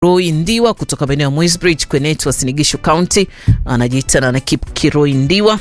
Kiroi Ndiwa kutoka maeneo ya Moisbridge Kwenetu wa Sinigishu County, anajiita na Nakip Kiroi Ndiwa.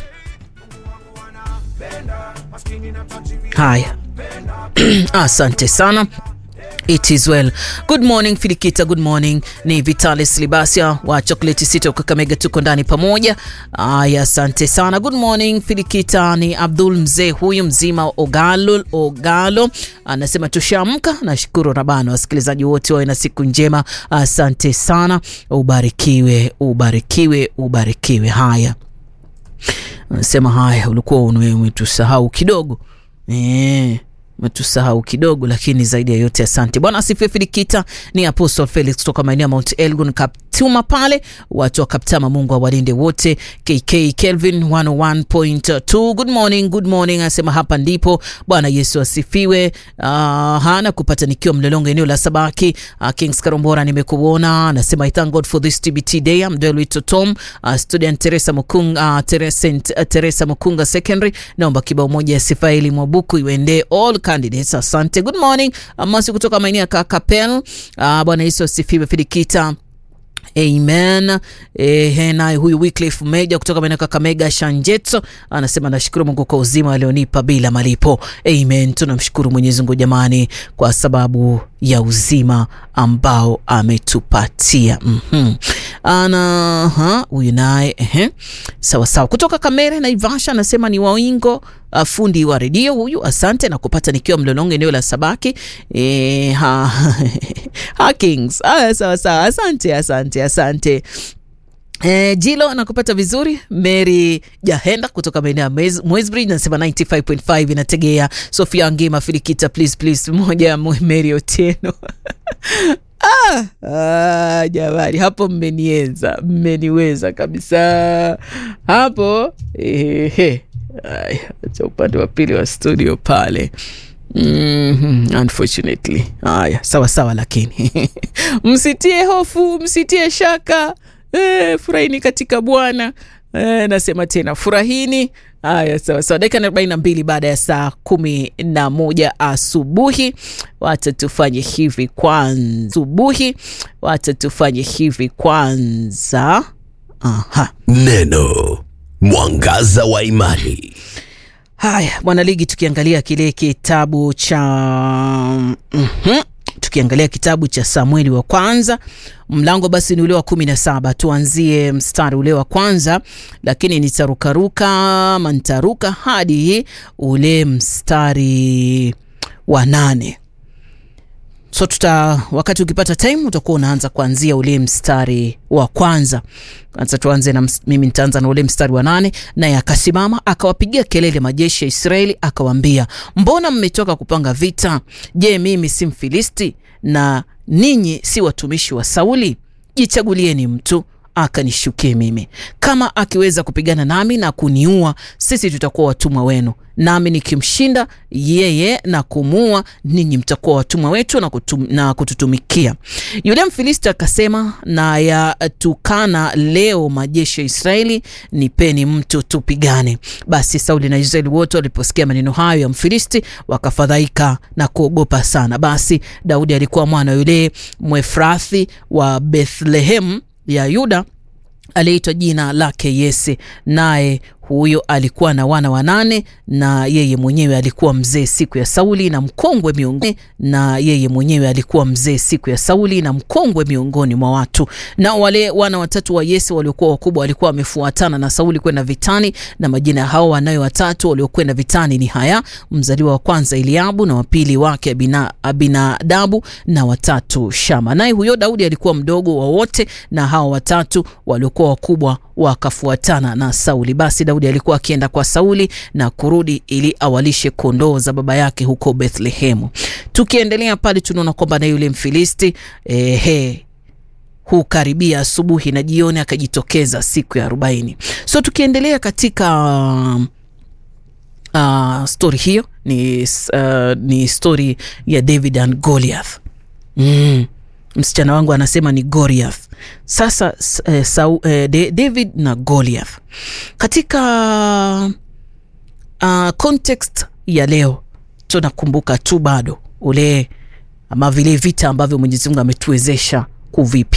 Haya, asante sana. It is well. Good morning Filikita, good morning. Ni Vitalis Libasia wa Chocolate City wa Kakamega, tuko ndani pamoja. Aya, asante sana. Good morning Filikita, ni Abdul mzee huyu mzima Ogalo, Ogalo anasema tushaamka. Nashukuru Rabana, wasikilizaji wote wawe na siku njema. Asante sana, ubarikiwe, ubarikiwe, ubarikiwe. Haya, anasema haya, ulikuwa umetusahau kidogo eh metusahau kidogo, lakini zaidi ya yote asante Bwana asifiwe. Filikita ni Apostle Felix kutoka maeneo ya Mount Elgon Kaptuma pale, watu wa Kaptama, Mungu awalinde wote. KK Kelvin 101.2 good morning, good morning, anasema hapa ndipo. Bwana Yesu asifiwe. Uh, hana kupata nikiwa Mlolongo eneo la Sabaki. Uh, Kings Karombora nimekuona, anasema I thank God for this TBT day. I'm Delwy Totom, uh, student Teresa Mukunga, uh, Teresa, uh, Teresa Mukunga Secondary. Naomba kibao moja ya Sifaeli Mwabuku iwende all candidates. Asante. Good morning. Amasi kutoka maeneo ya Kakapel. Uh, Bwana Yesu asifiwe. Filikita Amen. Eh, naye huyu Wycliffe Meja kutoka maeneo Kakamega Shanjetso anasema nashukuru Mungu kwa uzima alionipa bila malipo. Amen. Tunamshukuru Mwenyezi Mungu jamani, kwa sababu ya uzima ambao ametupatia. Mhm. Ana huyu naye ehe, sawa sawa, kutoka Kamere Naivasha anasema ni Wawingo Uh, fundi wa redio huyu, asante na kupata nikiwa Mlolongo eneo la Sabaki. E, ha, ha Kings. Ah, sawa sawa, asante asante asante. E, Jilo nakupata vizuri. Mary Jahenda kutoka maeneo ya Moisbridge nasema 95.5 inategea. Sofia Ngema Filikita, please please, moja Mary Otieno Ah, ah, jamani hapo mmenienza, mmeniweza kabisa hapo ehe. Acha upande wa pili wa studio pale. Mm -hmm, unfortunately. Haya, sawa sawa, lakini msitie hofu, msitie shaka. E, furahini katika Bwana. E, nasema tena furahini. Haya, sawa sawa, dakika arobaini na mbili baada ya saa kumi na moja asubuhi. Wacha tufanye hivi kwanza, asubuhi. Wacha tufanye hivi kwanza. Aha. Neno mwangaza wa imani. Haya, mwanaligi, tukiangalia kile kitabu cha mm -hmm. tukiangalia kitabu cha Samueli wa kwanza mlango basi ni ule wa kumi na saba. Tuanzie mstari ule wa kwanza, lakini nitarukaruka ama nitaruka hadi ule mstari wa nane. So tuta wakati ukipata time utakuwa unaanza kuanzia ule mstari wa kwanza. Kwanza tuanze na mimi nitaanza na ule mstari wa nane. Naye akasimama akawapigia kelele majeshi ya Israeli akawaambia, mbona mmetoka kupanga vita? Je, mimi si Mfilisti na ninyi si watumishi wa Sauli? Jichagulieni mtu akanishukie mimi. Kama akiweza kupigana nami na kuniua, sisi tutakuwa watumwa wenu, nami nikimshinda yeye na kumuua, ninyi mtakuwa watumwa wetu na, kutum, na kututumikia. Yule Mfilisti akasema, na yatukana leo majeshi ya Israeli, nipeni mtu tupigane. Basi Sauli na Israeli wote waliposikia maneno hayo ya Mfilisti wakafadhaika na kuogopa sana. Basi Daudi alikuwa mwana yule Mwefrathi wa Bethlehem ya Yuda aliyeitwa jina lake Yese, naye huyo alikuwa na wana wanane, na yeye mwenyewe alikuwa mzee siku ya Sauli na mkongwe miongoni na yeye mwenyewe alikuwa mzee siku ya Sauli na mkongwe miongoni mwa watu. Na wale wana watatu wa Yese waliokuwa wakubwa walikuwa wamefuatana na Sauli kwenda vitani, na majina hao wanawe watatu waliokwenda vitani ni haya: mzaliwa wa kwanza Eliabu, na wa pili wake Abina, Abinadabu, na watatu Shama. Naye huyo Daudi alikuwa mdogo wa wote, na hao watatu waliokuwa wakubwa wakafuatana na Sauli. Basi Daudi alikuwa akienda kwa Sauli na kurudi ili awalishe kondoo za baba yake huko Bethlehemu. Tukiendelea pale, tunaona kwamba na yule Mfilisti ehe, hukaribia asubuhi na jioni akajitokeza siku ya arobaini. So tukiendelea katika uh, stori hiyo ni, uh, ni stori ya David and Goliath mm. Msichana wangu anasema ni Goliath. Sasa eh, sau, eh, David na Goliath katika uh, context ya leo tunakumbuka tu bado ule ama vile vita ambavyo Mwenyezi Mungu ametuwezesha kuvipi